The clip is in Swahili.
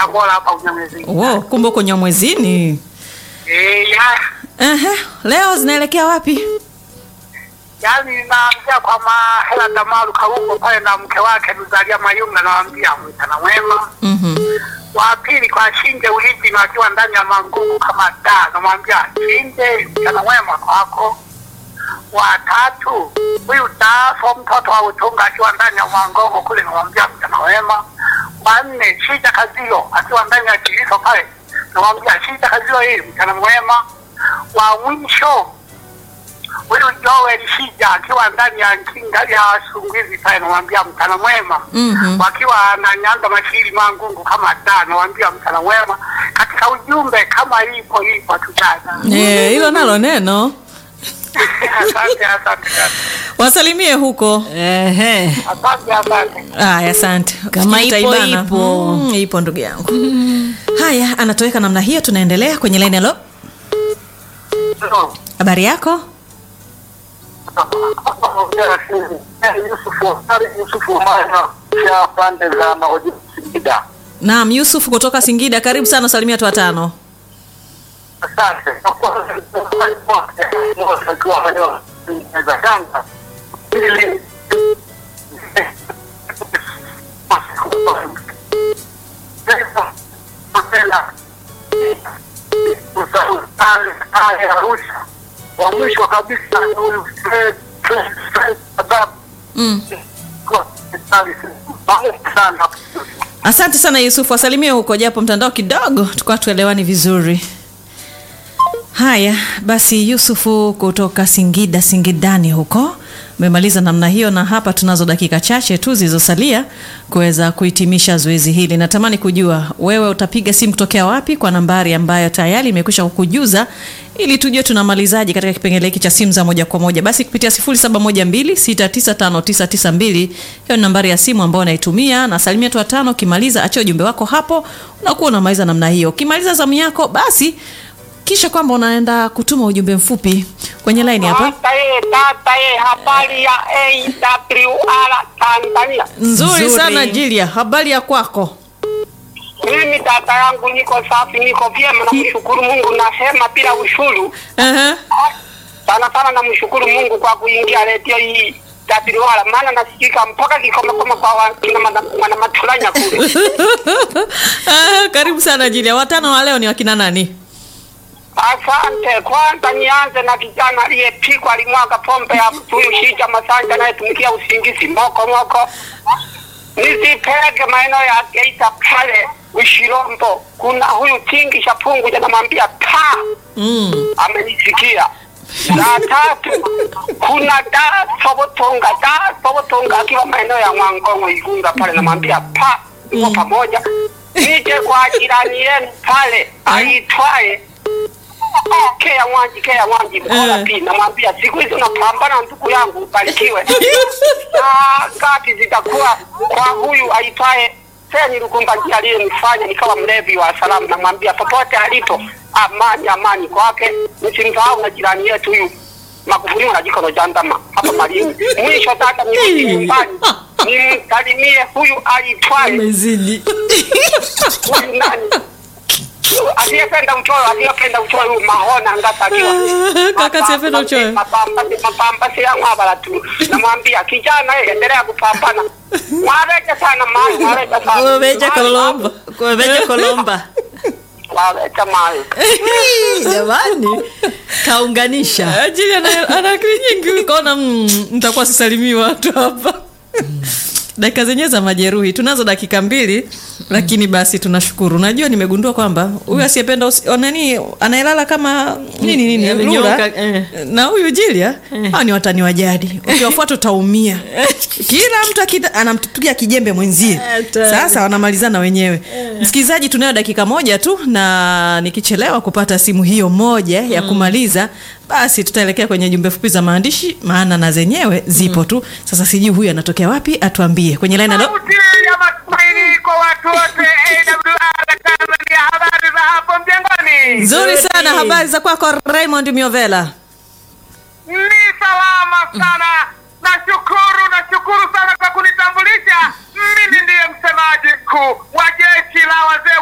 Tabora hapa Unyamwezi. Wow, kumbe uko Nyamwezini. Eh, ya. Ehe, leo zinaelekea wapi? Yaani naambia kwa mahela Damaru Karugo pale na mke wake Luzalia Mayunga nawaambia mchana mwema. Mhm. Wa pili kwa Shinje Uliji na akiwa ndani ya mangugu kama da namwambia Shinje mchana mwema kwako. Wa tatu huyu Dafo mtoto wa Utunga akiwa ndani ya Mwangongo kule namwambia mchana mwema. Wa nne Shija Kazio akiwa ndani ya Kiliso pale namwambia Shija Kazio hii mchana mwema. Wa mwisho huyu Joel Shija akiwa ndani ya Nkinga ya Sungizi pale namwambia mchana mwema Mhm. wakiwa na Nyanda Mashiri Mangungu kama da nawambia mchana mwema katika ujumbe kama ipo ipo tutana. Eh, hilo nalo neno. Asante, asante, asante. Wasalimie huko. Ehe. asante, asante. Aya, asante. Kama Fikiri ipo, utaibana. ipo. Mm, ipo ndugu yangu. Haya, anatoweka namna hiyo. Tunaendelea kwenye line. Halo, habari yako? Yusufu Yusufu Maya ya pande za Mahoji Singida. Naam, Yusuf kutoka Singida, karibu sana, salimia watu watano. Asante. Ili Arusha wa mwisho kabisa ni huyu Fred Fred Fred Sababu Mm. kwa sana Asante sana Yusuf, wasalimie huko, japo mtandao kidogo tukawa tuelewani vizuri. Haya basi, Yusufu kutoka Singida, Singidani huko umemaliza namna hiyo, na hapa tunazo dakika chache tu zilizosalia kuweza kuhitimisha zoezi hili. Natamani kujua wewe utapiga simu kutokea wapi kwa nambari ambayo tayari imekwisha kukujuza ili tujue tunamalizaje katika kipengele hiki cha simu za moja kwa moja. Basi kupitia 0712695992 hiyo ni nambari ya simu ambayo unaitumia, na salimia tu watano. Ukimaliza achia ujumbe wako hapo, unakuwa unamaliza namna hiyo. Ukimaliza zamu yako basi kisha kwamba unaenda kutuma ujumbe mfupi kwenye line hapa. Tata ye, tata ye, habari ya AWR Tanzania. Nzuri, Nzuri. sana Jilia, habari ya kwako? Mimi tata yangu niko safi, niko vyema, namshukuru Mungu, nasema bila ushuru. Ehe. Sana sana namshukuru Mungu kwa kuingia redio hii AWR, maana nasikika mpaka kikomakoma kwa wakina mwana- mwana matulanya kule. Ah, karibu sana Jilia. Watano wa leo ni wakina nani? Asante. Kwanza nianze na kijana aliyepigwa alimwaga pombe ya huyu Shija Masanja anayetumikia usingizi moko moko. Nisipeleke maeneo ya Geita pale Ushirombo, kuna huyu Tingi Shapungu namwambia pa Mm. amenisikia. La tatu kuna da Sobotonga, da Sobotonga akiwa maeneo ya Mwangongo Igunga pale, namwambia pa uko pamoja. Nije kwa jirani yenu pale aitwaye Kea Mwanji, Kea Mwanji Mkola Eh. pi, namwambia siku hizi unapambana ndugu yangu, ubarikiwe. Na ngapi zitakuwa kwa huyu aitwaye Seni Lukumbaji aliyenifanya nikawa mlevi wa salamu, namwambia popote alipo, amani amani kwake. Nisimsahau na jirani yetu huyu Magufuli na jikono jandama hapa Malindi. Mwisho tata nirudi nyumbani nimsalimie huyu aitwaye Umezidi. huyu nani aliyependa uchoyo aliyependa uchoyo huyu mahona ngata akiwa Kaka siyependa uchoyo. mapambasi mapambasi ya mwabala tu namwambia kijana yeye endelea kupambana mwareje sana mai mwareje sana Umeja kolomba. Kumeja Kolomba. mwareje mai Jamani. Kaunganisha. Jilia ana ana akili nyingi, ukaona mm, nitakuwa sisalimii watu hapa. dakika zenyewe za majeruhi tunazo dakika mbili lakini basi tunashukuru najua nimegundua kwamba huyu asiyependa usi- o, nani anayelala kama nini nini Amenyooka, lura eh. na huyu jilia hao ni watani wa jadi ukiwafuata utaumia kila mtu akita- anampiga kijembe mwenzie Hatari. sasa wanamalizana wenyewe msikilizaji tunayo dakika moja tu na nikichelewa kupata simu hiyo moja ya kumaliza basi tutaelekea kwenye jumbe fupi za maandishi maana na zenyewe zipo tu sasa sijui huyu anatokea wapi atuambie kwenye line alo Sauti ya matumaini kwa watu wote AWR Tanzania, habari za hapo mjengoni? nzuri sana habari za kwako raymond miovela Ni salama sana, nashukuru, nashukuru sana kwa kunitambulisha. Mimi ndiye msemaji mkuu wa jeshi la wazee